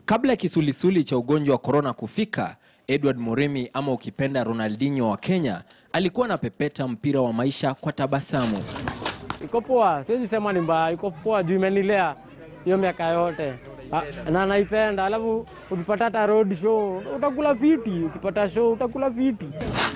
Kabla ya kisulisuli cha ugonjwa wa korona kufika, Edward Moremi ama ukipenda Ronaldinho wa Kenya alikuwa anapepeta mpira wa maisha kwa tabasamu. Iko poa, siwezi sema ni mbaya, iko poa juu imenilea hiyo miaka yote Ah, na naipenda. Alafu ukipata hata road show utakula fiti, ukipata show utakula fiti.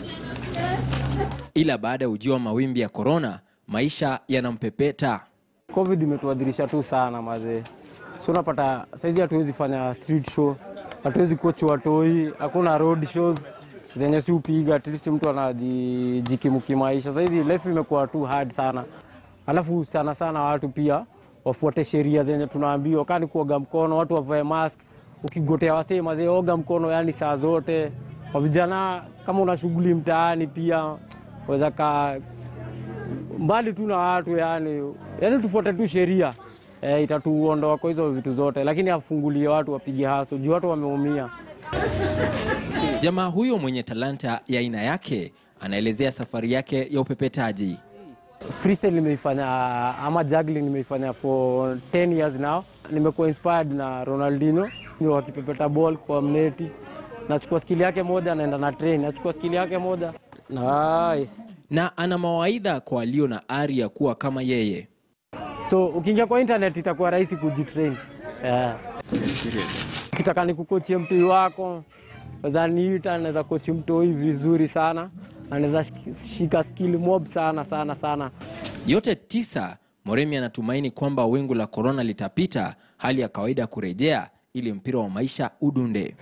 Ila baada ya ujio wa mawimbi ya korona, maisha yanampepeta. Covid imetuadhirisha tu sana mazee, so unapata saizi hatuwezi fanya street show, hatuwezi coach watoi, hakuna road shows zenye si upiga, at least mtu anajikimu kimaisha. Saizi life imekuwa tu hard sana, alafu sana sana watu pia wafuate sheria zenye tunaambiwa, kani kuoga mkono, watu wavae mask, ukigotea wasee mazee, oga mkono yani saa zote. Kwa vijana, kama una shughuli mtaani pia waweza kaa mbali tu na watu yani, yani tufuate tu sheria e, itatuondoa kwa hizo vitu zote, lakini afungulie watu wapige haso juu watu wameumia. Jamaa huyo mwenye talanta ya aina yake anaelezea safari yake ya upepetaji. Freestyle nimeifanya ama juggling nimeifanya for 10 years now. Nimekuwa inspired na Ronaldinho ndio akipepeta ball kwa mneti, nachukua skili yake moja, naenda na train, nachukua skili yake moja. Nice. na ana mawaidha kwa walio na ari ya kuwa kama yeye. So ukiingia kwa internet itakuwa rahisi kujitrain. Yeah. Ukitaka nikukochie mtoi wako, weza niita, naweza kochi mtoi vizuri sana, na naweza shik- shika skill mob sana sana sana. Yote tisa, Moremi anatumaini kwamba wingu la korona litapita, hali ya kawaida kurejea, ili mpira wa maisha udunde.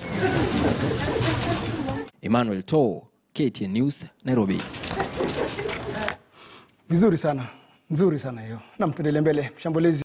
Emmanuel To, KTN News, Nairobi. Vizuri sana, nzuri sana hiyo. Nam, tuendelee mbele. Mshambulizi